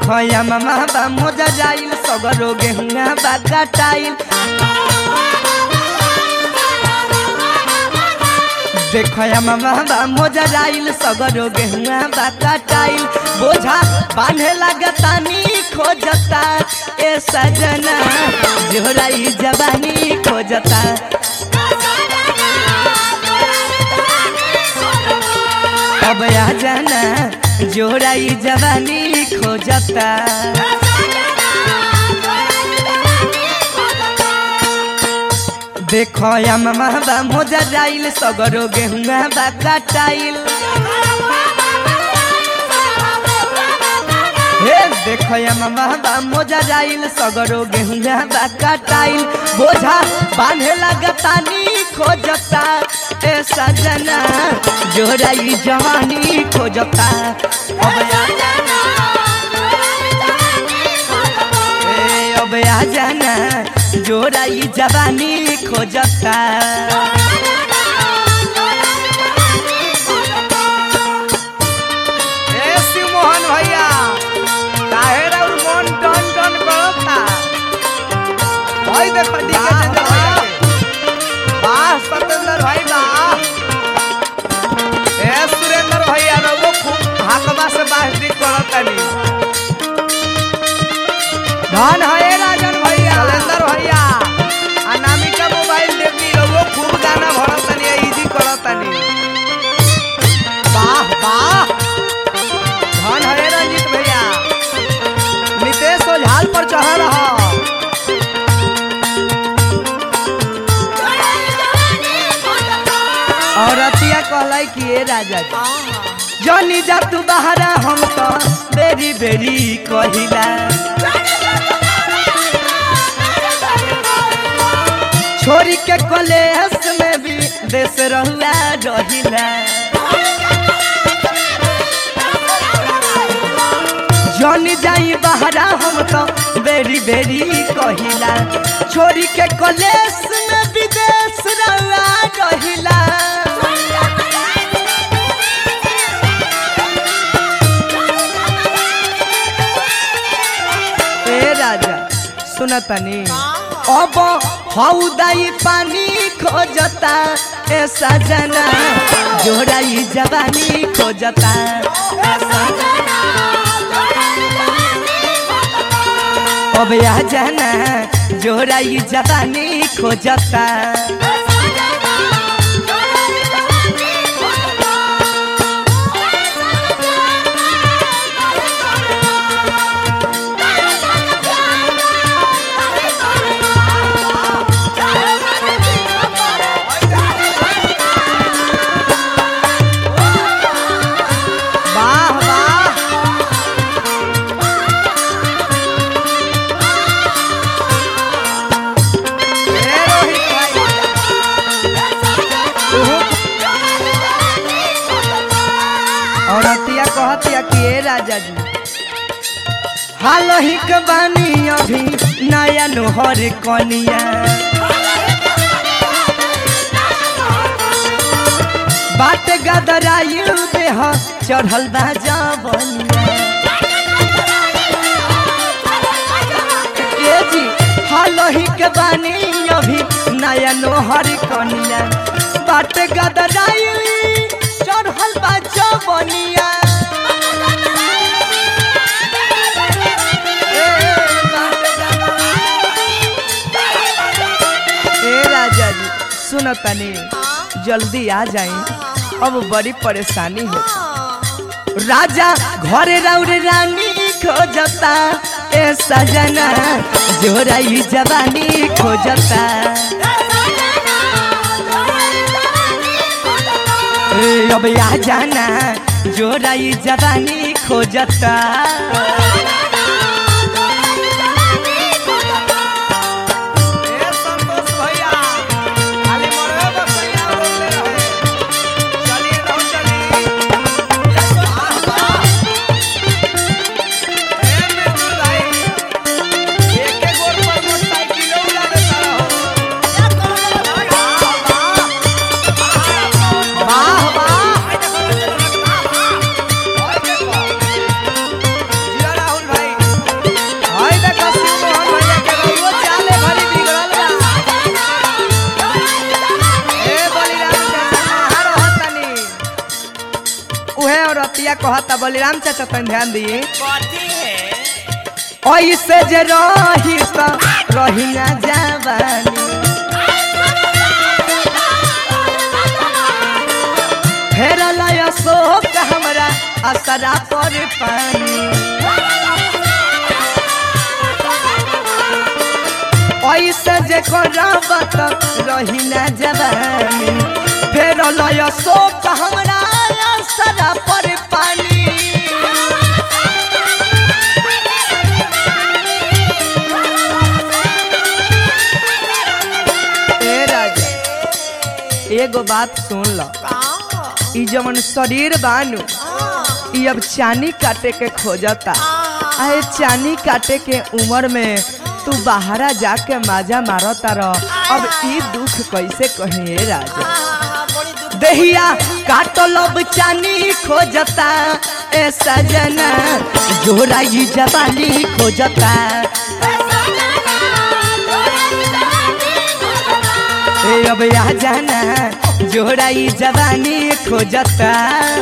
देखो या मामा बा मोजा जाइल सगरो गेहुआ बा कटाइल देखो या मामा बा मोजा जाइल सगरो गेहुआ बा कटाइल बोझा बांधे लगतानी खोजता ए सजना जोराई जवानी खोजता अब आ जाना जोराई जवानी खोजता देखो या मामा बा मोजा जाइल सगरो गेहुआ बा कटाइल हे देखो या मामा बा मोजा जाइल सगरो गेहुआ बा कटाइल बोझा बांधे लगतानी खोजता ए सजना जोराई जवानी खोजता अब आ ए, अब आ जाना जोराई जवानी खोजता ए शिव मोहन भैया काहे राउर मन टन टन करता भाई देख डी के चंद्र भैया के वाह सतेंद्र भाई वाह ए सुरेंद्र भैया रउओ खूब हाकमा से बाहरी करतानी धन है राजन भैया शैलेंद्र भैया अनामिका मोबाइल देवी रउओ खूब गाना भरतनी इजी करतनी वाह वाह धन है रंजीत भैया नितेश ओझाल पर चढ़ रहा औरतिया कहलाई कि ए राजा जी जनी जा तू बहरा हम तो बेरी बेरी कहिला छोरी के कलेस में भी देश रहुआ रहिला जनी जाई बहरा हम तो बेरी बेरी कहिला छोरी के कलेस में विदेश रहुआ रहिला ए राजा सुनतनी अब हौदाई पानी खोजता ए सजना जोड़ाई जवानी खोजता ए सजना। अब आ जाना जोड़ाई जवानी खोजता वाह वाह ए रोहित भाई उहु औरतिया कहतिया कि ए राजा जी हाल ही के बानी अभी नया नोहर कनिया बात गदरायु देह चढ़ल बा जवनिया ए जी हाल ही के बानी अभी नया नोहर कनिया बात गदरायु चढ़ल बा जवनिया ए राजा जी सुनो तनी जल्दी आ जाई अब बड़ी परेशानी हो राजा घरे राउर रानी खोजता ए सजना जोराई जवानी खोजता ए, अब आ जाना जोराई जवानी खोजता ए संतोष भैया खाली मरवे बसैया बोलले रहे चलिए रहू चली वाह वाह ए मिर्जुल भाई एक एक गोर पर मोटरसाइकिल उड़ा देता रहो वाह वाह वाह जिया राहुल भाई औरतिया कहता बलिराम चाचा तन ध्यान दिए कथी है ऐसे जे रही त रही ना जवानी फेर लय शोक हमरा असरा पर पानी ऐसे जे करब त रही ना जवानी फेर लय शोक हमरा असरा पर पानी ए राजा एगो बात सुन ल ई जवन शरीर बानू ई अब चानी काटे के खोजता आए चानी काटे के उम्र में तू बाहरा जाके माजा मारता रह अब ई दुख कैसे कही ए राजा देहिया काटल अब चानी खोजता ए सजना जोरा ई जवानी खोजता ए अब आ जाना जोड़ा ई जवानी खोजता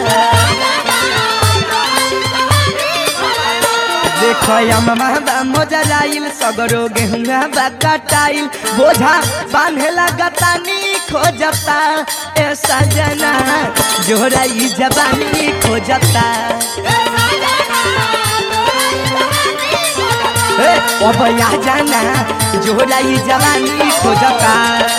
देखो अम्मा बा मोजराइल सगरो गेहुआ बा कटाइल बोझा बांधे लगतानी खोजता ए सजना जोड़ा ई जवानी खोजता ए अब आ जाना जोड़ा ई जवानी खोजता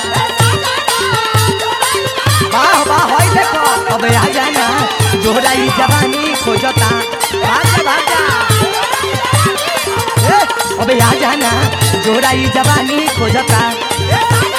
वाह वाह होय देखो अब आ जाना जोड़ा ई जवानी खोजता भागा भागा ए, अब आ जाना जोड़ा ई जवानी खोजता